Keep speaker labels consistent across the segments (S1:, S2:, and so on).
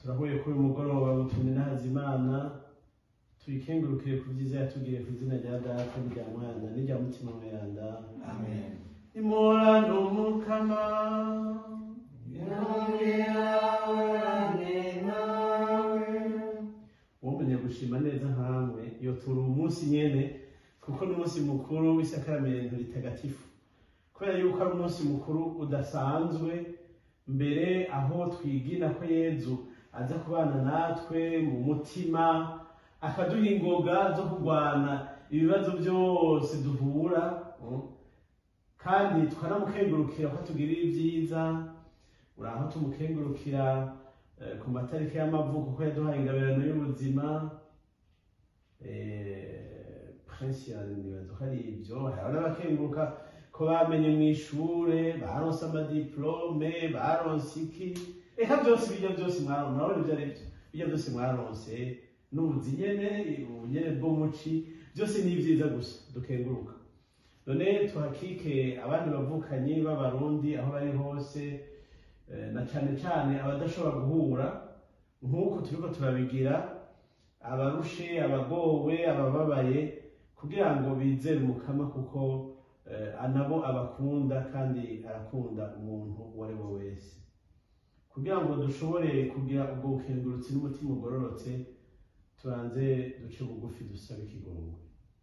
S1: turahuye kuri uyu mugoroba butumwa inahaza imana tuyikengurukire ku byiza yatugiriye ku izina rya data n'irya mwana n'irya mutima mweranda
S2: Amen.
S1: imurane umukama wumvenye gushima neza nkamwe yotura umunsi nyene kuko n'umunsi mukuru w'isakaramento ritagatifu kubera yuko ari umunsi mukuru udasanzwe mbere aho twigina ko yezu aza kubana natwe mu mutima akaduha ingoga zo kurwana ibibazo byose duhura mm. kandi tukanamukengurukira ko atugirira ibyiza uri aho tumukengurukira eh, ku matariki y'amavuko ko yaduhaye ingabirano y'ubuzima eh, prince nibaza ko ari ibyo hariho n'abakenguruka ko bamenye mu ishure baronse amadiplome baronse iki eka byose bijya byose mwaronse murabona ibyo ari byo bijya byose mwaronse n'ubuzi nyene ubunyene bw'umuci byose ni ibyiza gusa dukenguruka none tuhakike abandi bavukanyi b'abarundi aho bari hose eh, na cane cane abadashobora guhura nk'uko turiko turabigira abarushe abagowe abababaye kugira ngo bizere umukama kuko eh, anabo abakunda kandi arakunda umuntu uwo ari we wese kugira ngo dushobore kugira ubwo bukengurutsi n'umutima ugororotse tubanze duce bugufi dusabe ikigongwe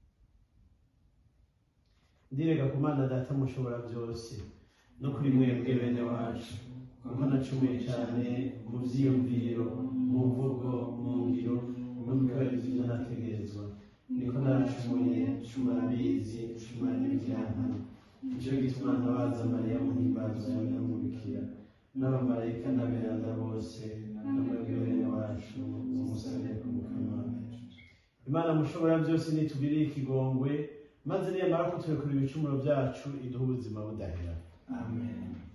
S1: ndirega ku mana data mushobora byose no kuri mwebwe bene wacu kuko nacumuye cyane mu vyiyumviro mu mvugo mu ngiro no mu kwezi nategerezwa niko naracumuye cumura mbizi cumura n'ibyankana nicyo gituma ntabaza mariya muhimbaza yawe namubikira n'abamarayika n'aberanda bose no mwebwe bene wacu mumusabire ku mukama imana mushobora byose nitugirire ikigongwe maze niyamara kuturekura ibicumuro byacu iduhe ubuzima budahera
S2: Amen.